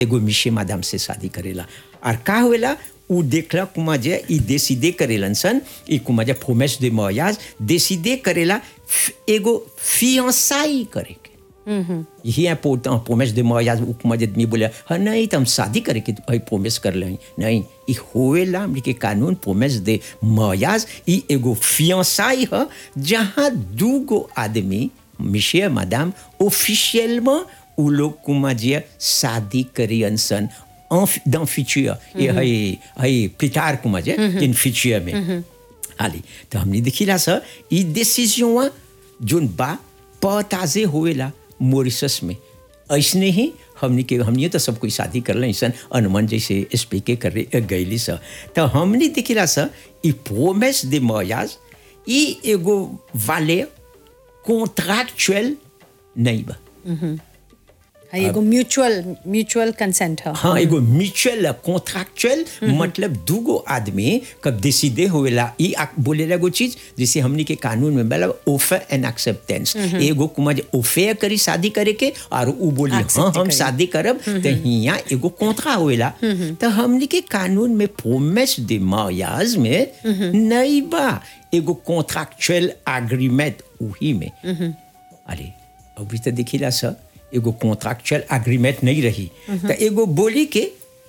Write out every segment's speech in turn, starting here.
एगो मिशे मादाम से शादी करेला और का होवेला उ देखला कुमा जे ई देसीदे करेलन सन ई कुमा जे फोमेस दे मयाज देसीदे करेला फ- एगो फियांसाई करे के यही है पो पोमेस दे मयाज उ कुमा जे आदमी बोले हाँ नहीं तो हम शादी करे के भाई पोमेस कर ले नहीं ई होवेला हमनी के कानून पोमेस दे मयाज ई एगो फियांसाई ह जहाँ दूगो आदमी मिशे मादाम ऑफिशियलमें उ लोग कुमा जे शादी करियन सन en, dans futur et hay hay plus tard comment dire in futur में allez तो हमने देखिला सर ई डिसीजन जोन बा पताजे होएला मॉरिशस में ऐसने ही हमने के हमने तो सब कोई शादी कर सन अनुमान जैसे स्पीके कर गईली सर तो हमने देखिला सर ई प्रोमेस दे मयाज ई एगो वाले कॉन्ट्रैक्चुअल नहीं बा हाँ, एगो म्यूचुअल म्यूचुअल कंसेंट है हाँ एगो म्यूचुअल कॉन्ट्रैक्चुअल मतलब दूगो आदमी कब डिसीडे होवेला ई आ- बोलेला एगो चीज जैसे हमनी के कानून में बोला ऑफर एंड एक्सेप्टेंस एगो कुमा जे ऑफर करी शादी करे के और उ बोली Accept हाँ हम करी। शादी करब तो हिया एगो कॉन्ट्रा होवेला तो हमनी के कानून में प्रोमेस दे मायाज में नहीं बा एगो कॉन्ट्रैक्चुअल एग्रीमेंट वही में अरे अभी तो देखिला सर एगो कॉन्ट्रैक्चुअल एग्रीमेंट नहीं रही तो एगो बोली के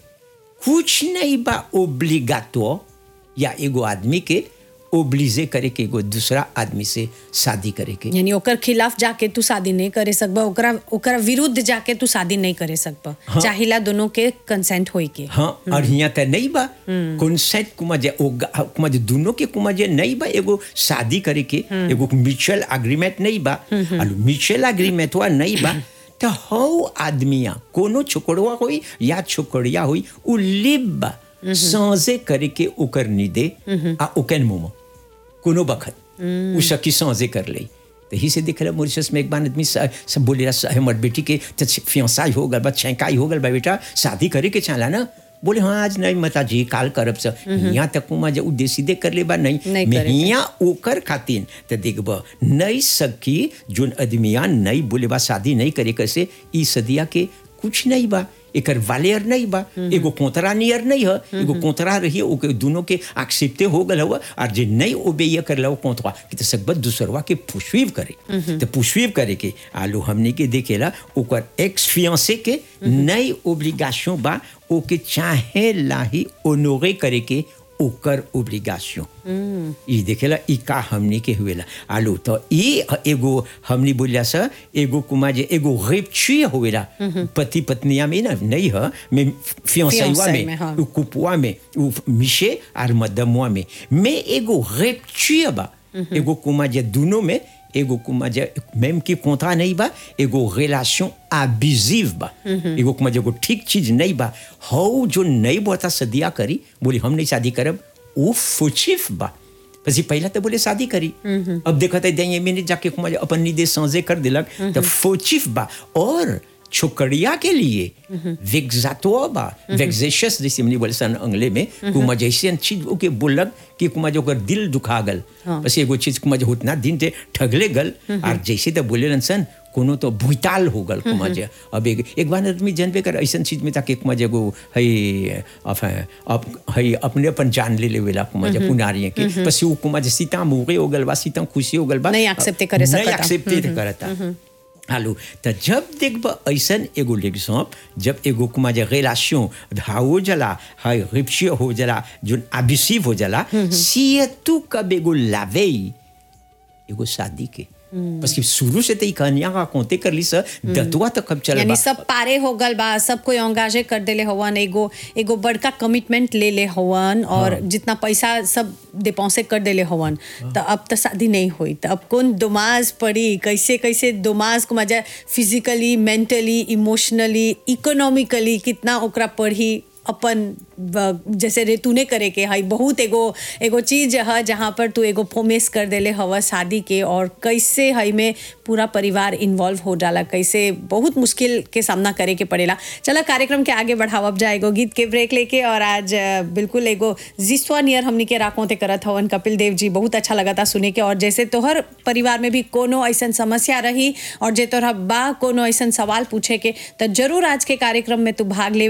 कुछ नहीं बा ओब्लिगातो या एगो आदमी के ओब्लिजे करे के एगो दूसरा आदमी से शादी करे के यानी ओकर खिलाफ जाके तू शादी नहीं करे सकबा ओकरा ओकरा विरुद्ध जाके तू शादी नहीं करे सकबा चाहिला दोनों के कंसेंट होई के हाँ और यहाँ तो नहीं बा कॉन्सेंट कुमा जे ओगा- कुमा जे दोनों के कुमा जे नहीं बा एगो शादी करे के एगो म्यूचुअल एग्रीमेंट नहीं बा और म्यूचुअल एग्रीमेंट हुआ नहीं बा तो हौ आदमिया कोनो छोकड़वा होई या छोकड़िया होई उ लिब बा सांसे करे के ओकर निदे आ ओकन मुंह कोनो बखत उ सकी सांसे कर ले तो ही से दिख रहा मॉरिशस में एक बार आदमी स- सब बोले रहा हमर बेटी के तो फियांसाई हो गल बा छेकाई हो गल बा बेटा शादी करे के चाला ना बोले हाँ आज नहीं मता जी काल करब से यहाँ तक कुमा जब उद्देश्य दे कर ले बा नहीं नहीं मैं करे के। यहाँ ओकर खातिर तो देखब नहीं सकी जोन आदमिया नहीं बोले बा शादी नहीं करे कैसे ई सदिया के कुछ नहीं बा एकर वालेयर नहीं बा एगो कोतरा नियर नहीं है एगो कोतरा रही ओके दोनों के एक्सेप्टे हो गल हुआ और जे नहीं ओबेय कर लो कोतरा कि तो सकबत दूसरवा के पुष्वीव करे तो पुष्वीव करे के आलू हमने के देखेला ओकर एक्स फियांसे के नई ओब्लिगेशन बा ओके चाहे लाही ओनोरे करे के ओकर ओब्लिगेशन ई देखेला ई का हमनी के हुएला आलू तो ई एगो हमनी बोलिया सा एगो कुमा जे एगो रेपची होवेला पति पत्निया में ना नहीं है में फियांसाईवा फियांसाई में में, हाँ। उ कुपुआ में उ मिशे और मदमुआ में में एगो रेपची बा एगो कुमा जे दोनों में एगो कुमा जे même की कॉन्ट्रा नहीं बा एगो रिलेशन अब्यूजिव बा एगो कुमा जे एगो ठीक चीज नहीं बा हौ जो नहीं बता सदिया करी बोली हम नहीं शादी करब वो फुचिफ बा પછી પહેલા તો બોલે શાદી કરી अब देखा था दे मिनट जाके कुमार अपन निदे सांजे कर दिलक तो फोचिफ बा और छोकरिया के लिए वेग्जातो बा वेग्जेशस जैसे हमने बोले सन अंग्ले में कुमा जैसे चीज ओके बोलक कि कुमा जो ओकर दिल दुखा गल बस एगो चीज कुमा जो उतना दिन ते ठगले गल और जैसे तो बोले सन कोनो तो भुताल हो गल कुमा जे अब एक एक बार आदमी जनबे कर ऐसन चीज में ताकि कुमा जे एगो है enfin, अब है अपने अपन जान ले लेवेला कुमा जे पुनारिया के पसी उ कुमा जे सीता मुगे हो गल बा सीता खुशी हो गल बा नहीं accept करे नहीं सकता। accept करता हालू तो जब देखब ऐसन एगो एग्जाम्प जब एगो कुमा जे रिलेशन हो जला है रिप्शी हो जला जो अबिसिव हो जला सी तू कब एगो लावेई एगो शादी के बस कि शुरू से तो ई कहानियां का कोते कर ली सर दतुआ तो कब चल यानी सब पारे हो गल बा सब कोई अंगाजे कर देले हवन एगो एगो बड़का कमिटमेंट ले ले हवन और जितना पैसा सब डिपॉजिट कर देले हवन तो अब तो शादी नहीं हुई तो अब कौन दुमाज पड़ी कैसे कैसे दुमाज को मजा फिजिकली मेंटली इमोशनली इकोनॉमिकली कितना ओकरा पढ़ी अपन ब- जैसे रे तूने करे के हई बहुत एगो एगो चीज है जहाँ पर तू एगो फोमेस कर देले हवा शादी के और कैसे हई में पूरा परिवार इन्वॉल्व हो जाला कैसे बहुत मुश्किल के सामना करे के पड़ेला चलो कार्यक्रम के आगे बढ़ावब जाए एगो गीत के ब्रेक लेके और आज अ, बिल्कुल एगो जिस्वा नियर हमनी के राकोते करत हवन कपिल देव जी बहुत अच्छा लगा था सुने के और जैसे तोहर परिवार में भी कोनो ऐसन समस्या रही और जे तोहरा बा कोनो ऐसन सवाल पूछे के तो जरूर आज के कार्यक्रम में तू भाग ले